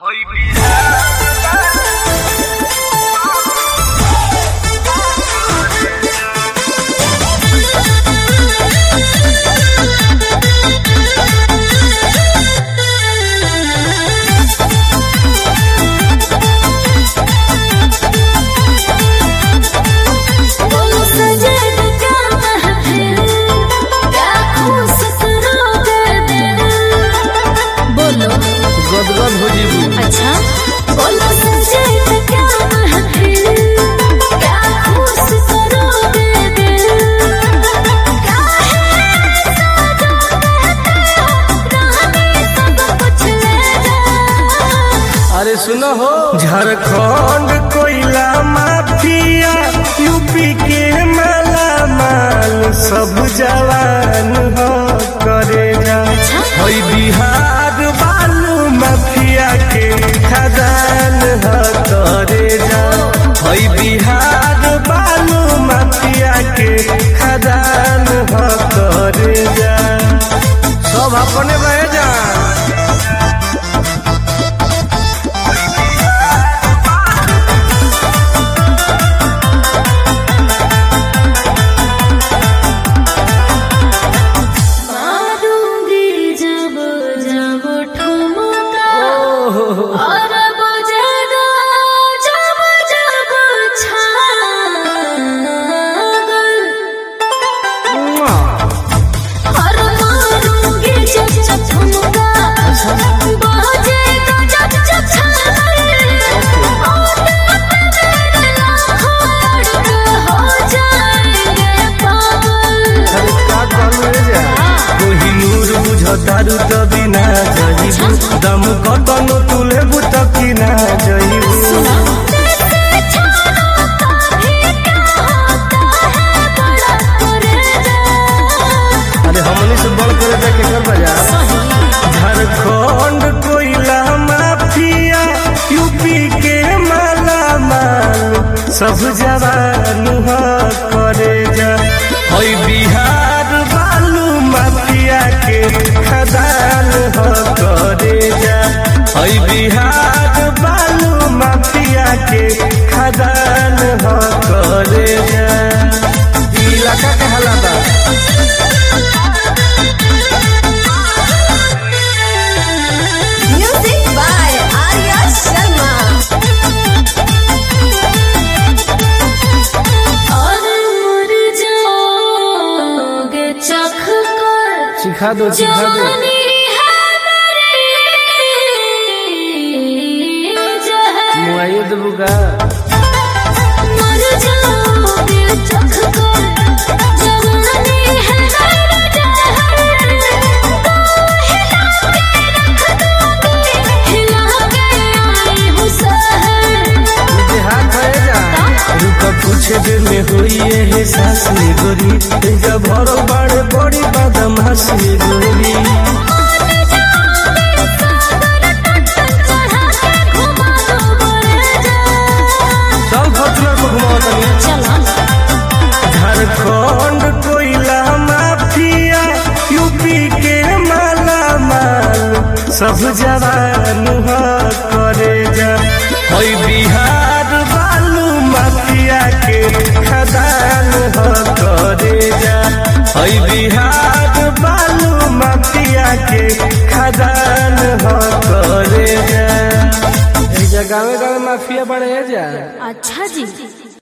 गदगद हो जीबू अच्छा बोलो सजे तो क्या महफिल क्या खुश करोगे दिल काहे साजो कहते हो रानी सब कुछ ले जा अरे सुनो हो झारखंड कोयला माफिया यूपी के माला माल सब जवान हो करे जा हई बिहार बालू माफिया के खदान हो करे जा हई बिहार बालू माफिया के खदान हो करे जा सब अपने रह जा मारूंगी जब जब ठुमका और बजेगा जब जब छागल और मारूंगी जब जब ठुमका बजेगा जब जब छागल और तेरे लाखों लड़के हो जाएंगे पागल कोहिनूर बुझतारू त बिना जहिबू दम कतनो तुले बुत किना जहिबू अरे हमनी से बड़ करे जाके कर बजा झारखंड कोयला माफिया यूपी के माला माल सब जवान हो करे जा हई बिहार बालू माफिया के खदान हो करे जा हई बिहार बालू माफिया के खदान हो करे जा ई इलाका के हालात Music by Arya Sharma. और मर जाओगे चख कर सिखा दो सिखा दो जवानी है मेरी जहर मुआइए देबू का मर जाओगे चख कर जवानी है मेरी जहर हिला के आई हूँ सहर तुझे हाथ है जा रुक कुछ देर में हुई है सास में गोरी जब भरो बड़े बड़ी बदमाश में गोरी चल फॉर्चूनर को घुमाओ तनी झारखंड कोयला माफिया यूपी के माला माल सब जवान हो करे जा हई बिहार बालू माफिया के खदान हो करे जा हई बिहार बालू माफिया के खदान हो करे जा गाँव गाँव माफिया बढ़े जा अच्छा जी